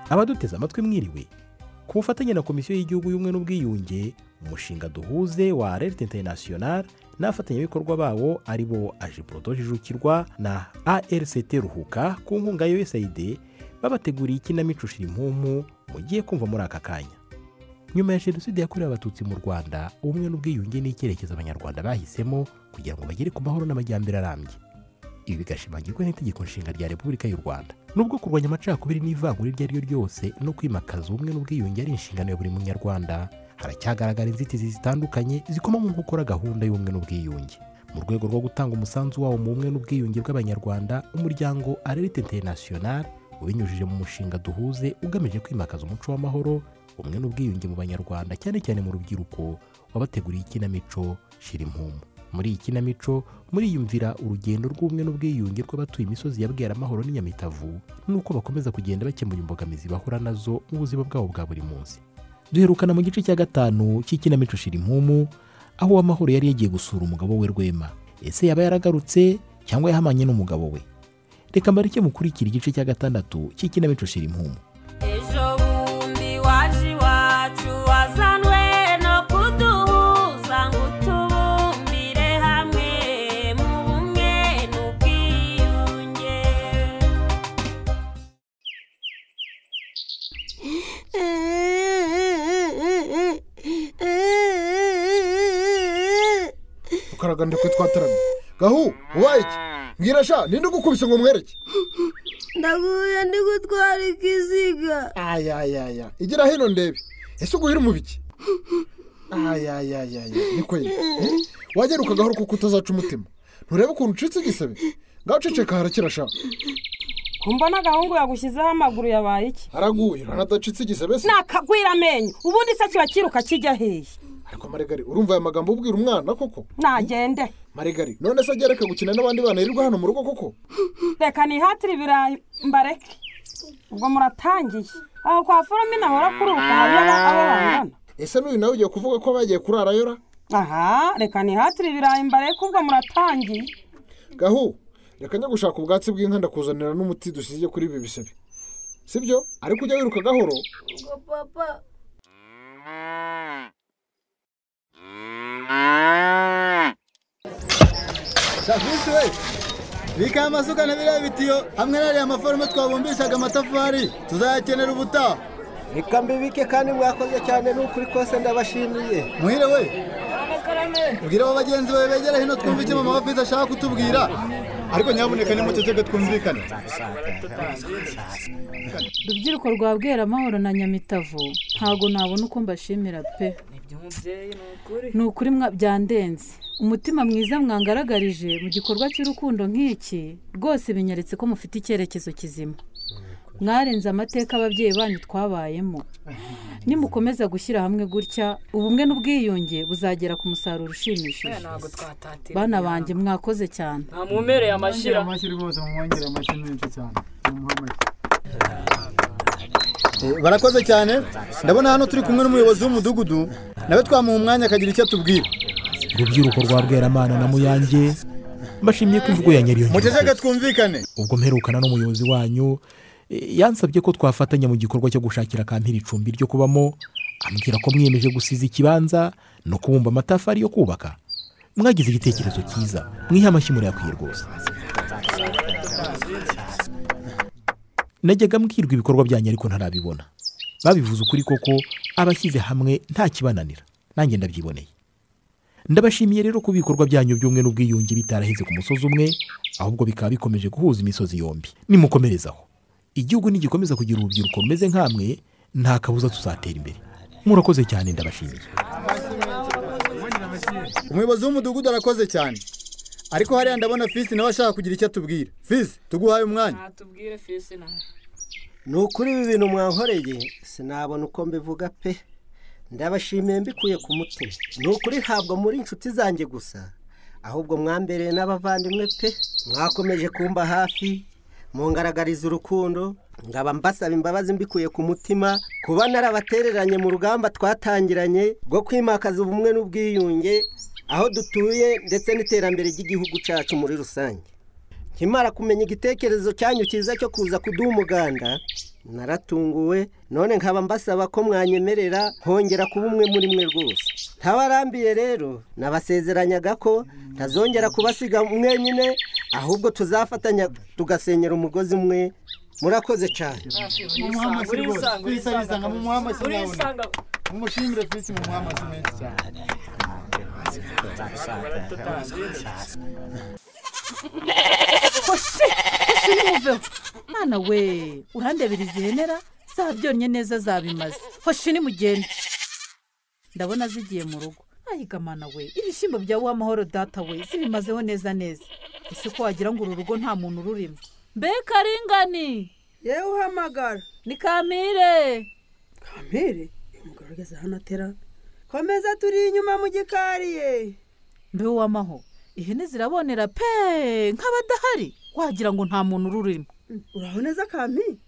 abaduteze amatwi mwiriwe ku bufatanye na komisiyo y'igihugu y'ubumwe n'ubwiyunge umushinga duhuze wa alert international n'abafatanyabikorwa babo ari bo ajiburodo jijukirwa na arct ruhuka ku nkunga ya usaid babateguriye ikinamico shirimpumu mugiye kumva muri aka kanya nyuma ya jenoside yakorewe abatutsi mu rwanda ubumwe n'ubwiyunge ni icyerekezo abanyarwanda bahisemo kugira ngo bagere ku mahoro n'amajyambere arambye ibi bigashimangirwa n'itegeko nshinga rya repubulika y'u rwanda nubwo kurwanya amacakubiri n'ivangura iryo ari ryo ryose no kwimakaza ubumwe n'ubwiyunge ari inshingano ya buri munyarwanda haracyagaragara inzitizi zitandukanye zikomamo mu gukora gahunda y'ubumwe n'ubwiyunge mu rwego rwo gutanga umusanzu wawo mu bumwe n'ubwiyunge bw'abanyarwanda umuryango arerite international ubinyujije mu mushinga duhuze ugamije kwimakaza umuco w'amahoro ubumwe n'ubwiyunge mu banyarwanda cyane cyane mu rubyiruko wabateguriye ikinamico shira impumu muri iyi kinamico muriyumvira urugendo rw'ubumwe n'ubwiyunge rw'abatuye imisozi ya bweramahoro n'inyamitavu n'uko bakomeza kugenda bakemura imbogamizi bahura nazo mu buzima bwabo bwa buri munsi duherukana mu gice cya gatanu cy'ikinamico shira impumu aho uwamahoro yari yagiye gusura umugabo we rwema ese yaba yaragarutse cyangwa yahamanye n'umugabo we reka mbareke mukurikira igice cya gatandatu cy'ikinamico shira impumu ejo bundi waje iwacu wazanwe no kuduhuza ngo tubumbire hamwe mu bumwe n'ubwiyunge ukaraga ndi twataramye gahu ubaye iki mbwira sha ninde ugukubise ngo mwereke ndaguye ndi gutwara ikiziga ayayaya igira hino ndebe ese uguhira mu biki ayayayaya ni kweri wageruka gahoro kuko utazaca umutima nturebe ukuntu ucitse igisebe ngaho uceceka harakira sha mbona agahungu yagushyizeho amaguru yabaye iki haraguye ntanadacitse igisebe se nakagwira amenyo ubundi se kiba kiruka kijya hehe ariko marigari urumva aya magambo ubwira umwana koko nagende marigari none se agereka gukina n'abandi bana yirirwa hano mu rugo koko reka nihatire ibirayi mbareke ubwo muratangiye aho kwa forume nahora kururuka hariyo abo bangana ese n'uyu nawe ugiye kuvuga ko bagiye kurarayo ra aha reka nihatire ibirayi mbareke ubwo muratangiye gahu reka njya gushaka ubwatsi bw'inka ndakuzanira n'umuti dusize kuri ibi bisebe sibyo ariko ujya wiruka gahoro ngo papa serivisi we bika amasuka na biriya bitiyo hamwe n'ariya maforume twabumbishaga amatafari tuzayakenera ubutaha reka mbibike kandi mwakoze cyane n'ukuri kose ndabashimiye muhire we ubwira abo bagenzi bawe begera hino twumve icyo mama wafize ashaka kutubwira ariko nyamuneka nimuceceke twumvikane urubyiruko rwa bweramahoro na nyamitavu ntabwo nabona uko mbashimira pe ni ukuri mwa- byandenze umutima mwiza mwangaragarije mu gikorwa cy'urukundo nk'iki rwose binyeretse ko mufite icyerekezo kizima mwarenze amateka ababyeyi banyu twabayemo nimukomeza gushyira hamwe gutya ubumwe n'ubwiyunge buzagera ku musaruro ushimishije bana banjye mwakoze cyane ntamumereye amashyira amashyi rwose mwongere amashyi menshi cyane barakoze cyane ndabona hano turi kumwe n'umuyobozi w'umudugudu nawe twamuha umwanya akagira icyo atubwira urubyiruko rwa bweramana na muyange mbashimiye ko imvugo ya nyariyongereza muceceke twumvikane ubwo mperukana n'umuyobozi wanyu e, yansabye ko twafatanya mu gikorwa cyo gushakira kampiri icumbi ryo kubamo ambwira ko mwiyemeje gusiza ikibanza no kubumba amatafari yo kubaka mwagize igitekerezo cyiza mwihe amashyi murayakwiye rwose najyaga mbwirwa ibikorwa byanyu ariko ntarabibona babivuze ukuri koko abashyize hamwe nta kibananira nanjye ndabyiboneye ndabashimiye rero ku bikorwa byanyu by'umwe n'ubwiyunge bitaraheze ku musozi umwe ahubwo bikaba bikomeje guhuza imisozi yombi nimukomerezaho igihugu nigikomeza kugira urubyiruko rumeze nk'amwe nta kabuza tuzatera imbere murakoze cyane ndabashimiye umuyobozi w'umudugudu arakoze cyane ariko hariya ndabona fisi nawe ashaka kugira icyo atubwira fisi tuguhaye umwanya natubwire fisi nawe ni ukuri ibi bintu mwankoreye sinabona uko mbivuga pe ndabashimiye mbikuye ku mutima ni ukuri ntabwo muri inshuti zanjye gusa ahubwo mwambereye n'abavandimwe pe mwakomeje kumba hafi mungaragariza urukundo ngaba mbasaba imbabazi mbikuye ku mutima kuba narabatereranye mu rugamba twatangiranye rwo kwimakaza ubumwe n'ubwiyunge aho dutuye ndetse n'iterambere ry'igihugu cyacu muri rusange nkimara kumenya igitekerezo cyanyu cyiza cyo kuza kuduha umuganda naratunguwe none nkaba mbasaba ko mwanyemerera nkongera kuba umwe muri mwe rwose ntabarambiye rero nabasezeranyaga ko ntazongera kubasiga mwenyine ahubwo tuzafatanya tugasenyera umugozi umwe murakoze cyane muhamasi rwose pisi arisanga mu muhamasi urisanga mwabona mumushimire pisi mu muhamasi menshi cyane hose hose nimuveho mwana we urandebera izi henera zaha byonnye neza zabimaze hoshi nimugende ndabona zigiye mu rugo ayiga mwana we ibishyimbo bya wa mahoro data we zibimazeho neza neza ese ko wagira ngo uru rugo nta muntu ururimo mbe karingani yewe uhamagara ni kamire kampere uyu mugabo ugeze hano atera komeza turi inyuma mu gikari ye mbe wamaho ihene zirabonera pe nk'abadahari wagira ngo nta muntu ururimo uraho neza kampi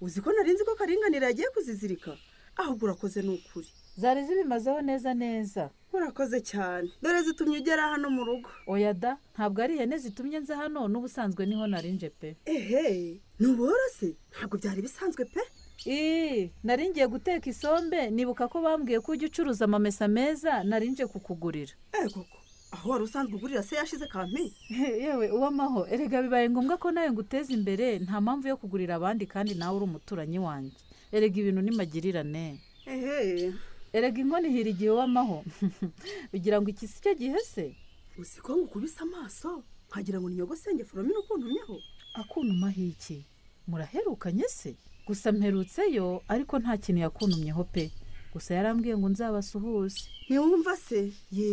uzi ko nari nzi ko karinganire yagiye kuzizirika ahubwo urakoze ni ukuri zari zibimazeho neza neza urakoze cyane dore zitumye ugera hano mu rugo oya da ntabwo ari ihene zitumye nza hano n'ubusanzwe niho narinje pe ehe ntuborose ntabwo byari bisanzwe pe Ii, nari ngiye guteka isombe nibuka ko bambwiye ko ujya ucuruza amamesa meza nari nje kukugurira eh koko aho wari usanzwe ugurira se yashize kampi yewe uwamaho erega bibaye ngombwa ko nawe nguteza imbere nta mpamvu yo kugurira abandi kandi nawe uri umuturanyi wanjye erega ibintu ni magirirane ehe erega inkono ihira igihe wamaho ugira ngo iki si cyo gihe se uzi ko ngukubise amaso nkagira ngo ninyogosenge foromine ukuntumyeho akunuma iki muraherukanye se gusa mperutseyo ariko nta kintu yakunumyeho pe gusa yarambwiye ngo nzabasuhuze ntiwumva se ye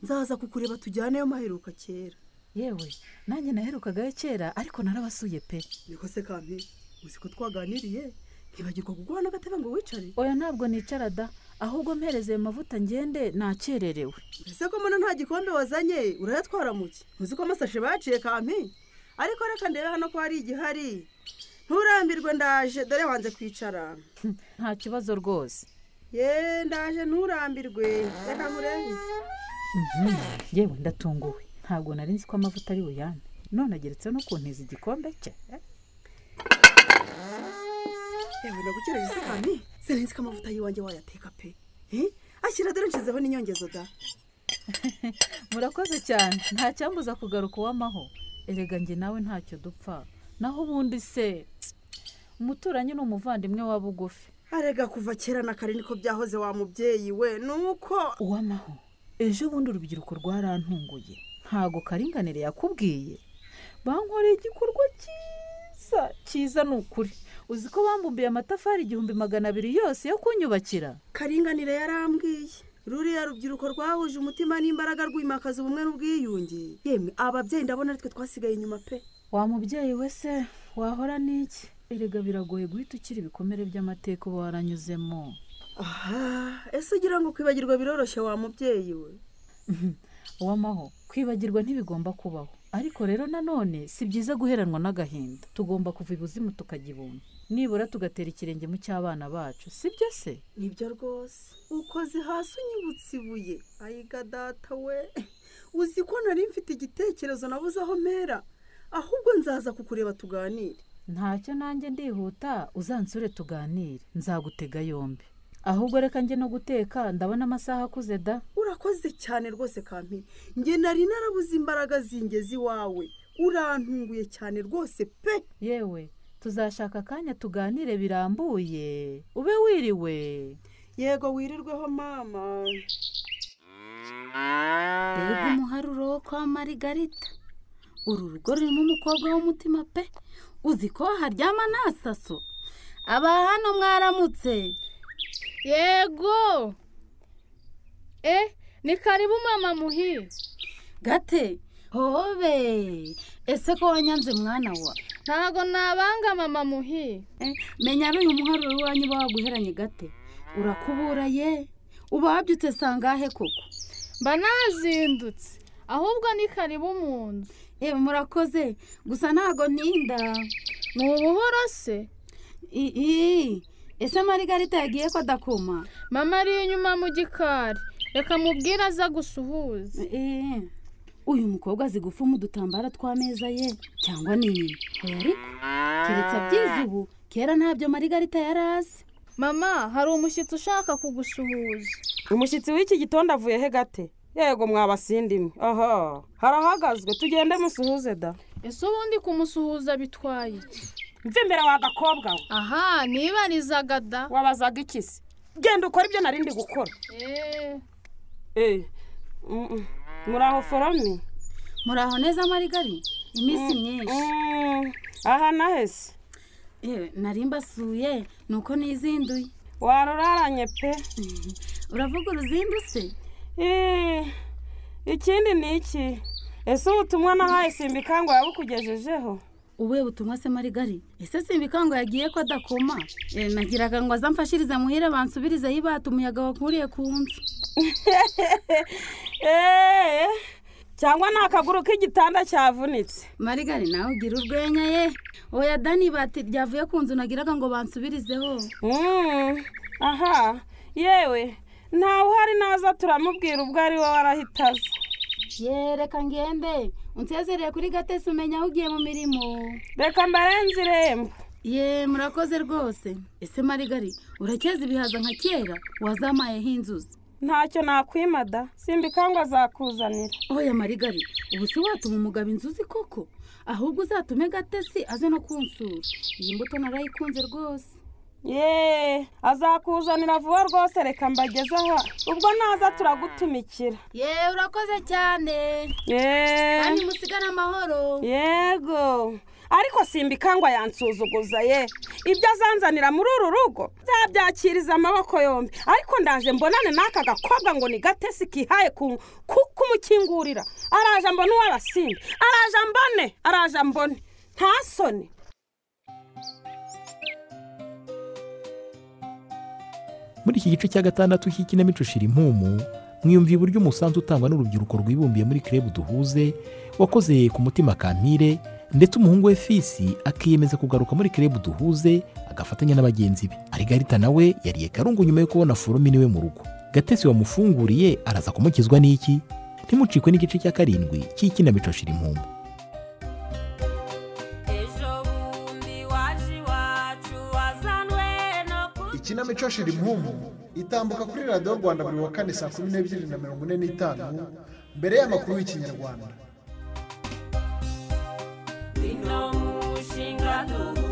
nzaza kukureba tujyaneyo maheruka kera yewe nanjye naherukagayo kera ariko narabasuye pe niko se kampi uzi ko twaganiriye ntibagirwa kuguha n'agatebe ngo wicare oya ntabwo nicara da ahubwo mpereze ayo mavuta ngende nakererewe mbese ko mbona nta gikombe wazanye urayatwara muke uzi ko amasashe baciye kampi ariko reka ndebe hano ko hari igihari nturambirwe ndaje dore wanze kwicara nta kibazo rwose ye ndaje nturambirwe reka nkurebe yewe ndatunguwe ntabwo nari nzi ko amavuta ari buyane none ageretse no kuntiza igikombe cye yewe ndagukereje se kampi sinzi ko amavuta y'iwanjye wayateka pe Eh? ashyira dore nshizeho n'inyongezo da murakoze cyane nta cyambuza kugaruka uwamaho erega njye nawe ntacyo dupfa naho ubundi se umuturanyi ni umuvandimwe wa bugufi arega kuva kera na kare niko byahoze wa mubyeyi we nuko uwamaho ejo bundi urubyiruko rwarantunguye ntago karinganire yakubwiye bankoreye igikorwa cyiza cyiza ni ukuri uzi ko bambumbiye amatafari igihumbi magana abiri yose yo kunyubakira karinganire yarambwiye ruriya rubyiruko rwahuje umutima n'imbaraga rwimakaza ubumwe n'ubwiyunge yemwe ababyeyi ndabona aritwe twasigaye inyuma pe wa mubyeyi we se wahora n'iki erega biragoye guhita ukira ibikomere by'amateka uba waranyuzemo aha ese ugira ngo kwibagirwa biroroshye wa mubyeyi we uwamaho kwibagirwa ntibigomba kubaho ariko rero nanone si byiza guheranwa n'agahinda tugomba kuva ibuzimu tukajya ibumba nibura tugatera ikirenge mu cy'abana bacu sibyo se nibyo rwose ukoze hasi unyibutse ibuye ayiga data we uzi ko nari mfite igitekerezo nabuze aho mpera ahubwo nzaza kukureba tuganire ntacyo nanjye ndihuta uzansure tuganire nzagutega yombi ahubwo reka njye no guteka ndabona amasaha akuze da urakoze cyane rwose kampi njye nari narabuze imbaraga zingeze iwawe urantunguye cyane rwose pe yewe tuzashaka akanya tuganire birambuye ube wiriwe yego wirirweho mama mbega umuharuro wo kwa marigarita uru rugo rurimo umukobwa w'umutima pe uzi ko haryama nta saso aba hano mwaramutse yego eh ni karibu mama muhire gate hobe ese ko wanyanze mwana wa ntago nabanga mama muhire Eh, menya ari uyu muharuro w'iwanyu uba waguheranye gate urakubura ye uba wabyutse sangahe koko mba nazindutse ahubwo ni karibu mu nzu yewe murakoze gusa ntago ntinda ni ubuhoro se I- i, ese marigarita yagiye ko adakuma mama ari inyuma mu gikari reka mubwire aza gusuhuza Eh, uyu mukobwa azi gufuma udutambaro tw'ameza ye cyangwa ni nyina oya ariko keretse abyize ubu kera ntabyo marigarita yari azi mama hari umushyitsi ushaka kugusuhuza umushyitsi w'iki gitondo avuye he gate yego mwabasindimwe aha harahagazwe tugende musuhuze da ese ubundi kumusuhuza bitwaye iki mve imbere wa gakobwa we aha nibarizaga da wabazaga iki se genda ukora ibyo nari ndi gukora eee Eh, mm, mm. muri aho forome muri aho neza marigari iminsi myinshi aha nahese yewe nari mbasuye nuko nizinduye waruraranye pe uravuga uruzindu se Eh, ikindi ni iki ese ubutumwa nahaye simbikangwa yabukugejejeho ubuye butumwa se marigari ese simba ikango yagiye ko adakoma Eh, nagiraga ngo azamfashirize muhire bansubirize yibata umuyaga wakuriye ku nzu eee cyangwa ni akaguru k'igitanda cyavunitse marigari nawe ugira urwenya ye oya dani ibati ryavuye ku nzu nagiraga ngo bansubirizeho aha yewe ntawe uhari naza turamubwira ubwo ari we warahita aza yereka ngende unsezereye kuri gatesi umenya aho ugiye mu mirimo reka mbarenze irembo ye murakoze rwose ese marigari urakeza ibihaza nka kera wazamayeho inzuzi ntacyo nakwimada simbikangwa azakuzanira oya marigari ubu si watuma umugabo inzuzi koko ahubwo uzatume gatesi aze no kunsura iyi mbuto narayikunze rwose yeee azakuzanira vuba rwose reka mbageze aha ubwo naza turagutumikira ye urakoze cyane yeee kandi musigare amahoro yego ariko simbikangwa yansuzuguza ye ibyo azanzanira muri uru rugo byabyakiriza amaboko yombi ariko ndaje mbonane n'aka gakobwa ngo ni gatesi kihaye ku- ku- kumukingurira araje mbone uw'abasimbi araje mbone araje mbone nta soni muri iki gice cya gatandatu cy'ikinamico shira impumu mwiyumva iburyo umusanzu utangwa n'urubyiruko rwibumbiye muri kirebu duhuze wakoze ku mutima kampire ndetse umuhungu we fisi akiyemeza kugaruka muri kirebu duhuze agafatanya na bagenzi be arigarita nawe yariye karungu nyuma yo kubona foromini we mu rugo gatesi wamufunguriye araza kumukizwa n'iki ntimucikwe n'igice cya karindwi cy'ikinamico shira impumu ejo bundi waje iwacu wazanwe no ikinamico shira impumu itambuka kuri radiyo rwanda buri wa kane saa kumi n'ebyiri na mirongo ine n'itanu mbere y'amakuru y'ikinyarwanda kuno mushinga duhu